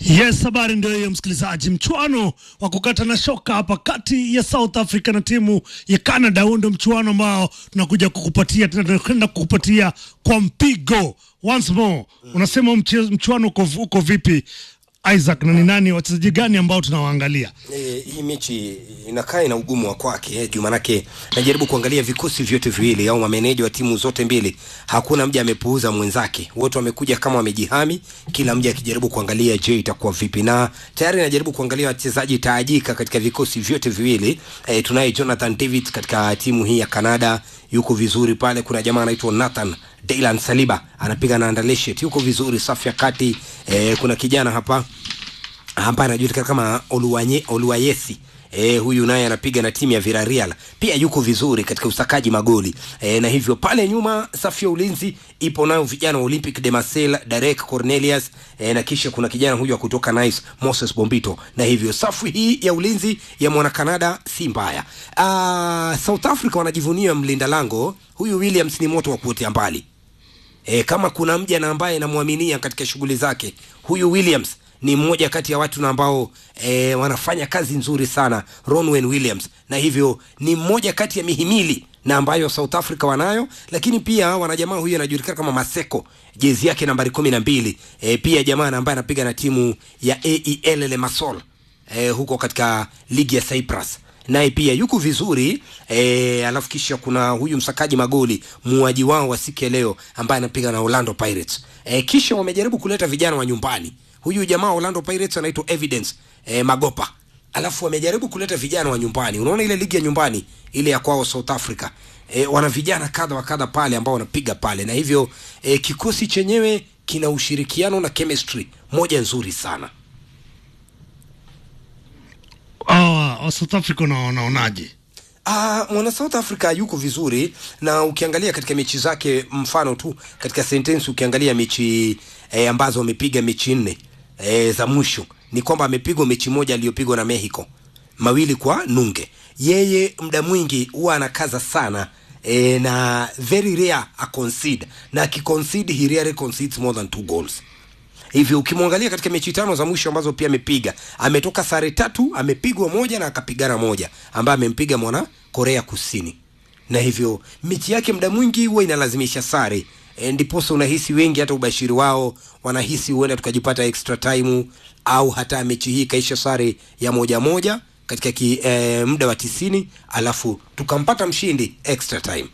Yes, habari ndio hiyo msikilizaji. Mchuano wa kukata na shoka hapa kati ya South Africa na timu ya Canada. Huo ndio mchuano ambao tunakuja kukupatia tena, tunakwenda kukupatia kwa mpigo once more. Unasema mche- mchuano uko, uko vipi Isaac, na ni nani wachezaji gani ambao tunawaangalia? E, hii mechi inakaa ina ugumu wa kwake eh, juu manake najaribu kuangalia vikosi vyote viwili au mameneja wa timu zote mbili, hakuna mja amepuuza mwenzake, wote wamekuja kama wamejihami, kila mja akijaribu kuangalia je, itakuwa vipi, na tayari najaribu kuangalia wachezaji taajika katika vikosi vyote viwili. E, tunaye Jonathan David katika timu hii ya Canada, yuko vizuri pale. Kuna jamaa anaitwa Nathan Dylan Saliba anapiga na Anderlecht, yuko vizuri, safu ya kati. E, kuna kijana hapa ambaye anajulikana kama Oluwanye, Oluwayesi E, huyu naye anapiga na timu ya Villarreal pia yuko vizuri katika usakaji magoli e, na hivyo pale nyuma safu ya ulinzi ipo nayo vijana wa Olympic de Marseille Derek Cornelius e, na kisha kuna kijana huyu wa kutoka Nice Moses Bombito, na hivyo safu hii ya ulinzi ya mwana Canada si mbaya. Ah, South Africa wanajivunia mlinda lango huyu Williams, ni moto wa kuotea mbali e, kama kuna mja na ambaye namwaminia katika shughuli zake huyu Williams ni mmoja kati ya watu na ambao e, wanafanya kazi nzuri sana Ronwen Williams, na hivyo ni mmoja kati ya mihimili na ambayo South Africa wanayo, lakini pia wana jamaa huyu anajulikana kama Maseko, jezi yake nambari kumi na mbili. E, pia jamaa na ambaye anapiga na timu ya AEL Limassol e, huko katika ligi ya Cyprus naye pia yuko vizuri e, alafu kisha kuna huyu msakaji magoli muaji wao wa siku ya leo ambaye anapiga na Orlando Pirates e, kisha wamejaribu kuleta vijana wa nyumbani. Huyu jamaa wa Orlando Pirates anaitwa Evidence e, Magopa, alafu wamejaribu kuleta vijana wa nyumbani. Unaona ile ligi ya nyumbani ile ya kwao South Africa e, wana vijana kadha wa kadha pale ambao wanapiga pale, na hivyo e, kikosi chenyewe kina ushirikiano na chemistry moja nzuri sana. Ah, wa South Africa una- unaonaje? Ah, mwana South Africa yuko vizuri na ukiangalia katika mechi zake, mfano tu katika sentence, ukiangalia mechi eh, ambazo amepiga mechi nne eh, za mwisho ni kwamba amepigwa mechi moja aliyopigwa na Mexico mawili kwa nunge. Yeye muda mwingi huwa anakaza sana eh, na very rare a concede na akiconcede he rarely concedes more than two goals hivyo ukimwangalia katika mechi tano za mwisho ambazo pia amepiga ametoka sare tatu amepigwa moja na akapigana moja ambaye amempiga mwana korea kusini na hivyo mechi yake muda mwingi huwa inalazimisha sare e, ndiposa unahisi wengi hata ubashiri wao wanahisi huenda tukajipata extra time au hata mechi hii ikaisha sare ya moja moja katika ki, e, muda wa tisini alafu tukampata mshindi extra time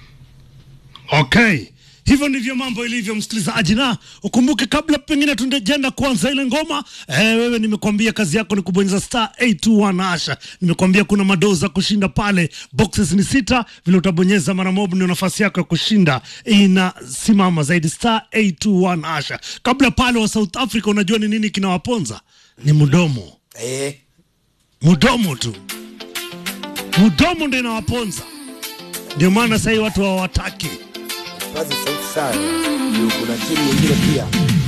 Okay, hivyo ndivyo mambo ilivyo, msikilizaji, na ukumbuke, kabla pengine tundejenda kuanza ile ngoma eh, wewe nimekwambia kazi yako ni kubonyeza star 821 asha. Nimekwambia kuna madoza kushinda pale, boxes ni sita, vile utabonyeza mara moja ndio nafasi yako ya kushinda inasimama zaidi, star 821 asha. Kabla pale wa South Africa, unajua ni nini kinawaponza? Ni mdomo, e, mdomo tu, mdomo ndio inawaponza, ndio maana sahii watu hawataki kazi sauti sana kuna timu nyingine pia